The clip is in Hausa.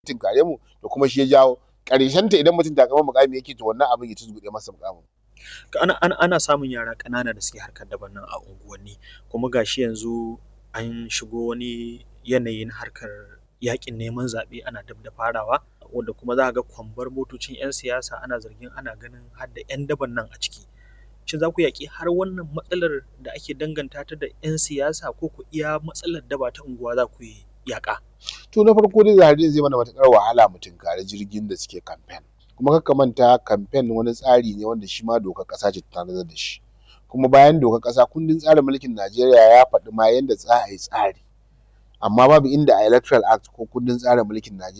tinkare mu da kuma shi ya jawo ƙarshen ta idan mutum takamar mukami yake to wannan abin ya tuzgude masa mukamin ana, ana, ana samun yara ƙanana da suke harkar daban nan a unguwanni kuma gashi yanzu an shigo wani yanayi na harkar yaƙin neman zaɓe ana dab da farawa wanda kuma za ka ga kwambar motocin 'yan siyasa ana zargin ana ganin har da 'yan daban nan a ciki shin za ku yaƙi har wannan matsalar da ake danganta ta da 'yan siyasa ko ku iya matsalar daba ta unguwa za ku yi yaƙa to na farko dai zahari zai mana matuƙar wahala mu tunkari jirgin da suke kamfen kuma kar ka manta kamfen wani tsari ne wanda shi ma dokar ƙasa ce ta tanadar da shi kuma bayan dokar ƙasa kundin tsarin mulkin Najeriya ya faɗi ma yanda za a yi tsari amma babu inda a electoral act ko kundin tsarin mulkin Najeriya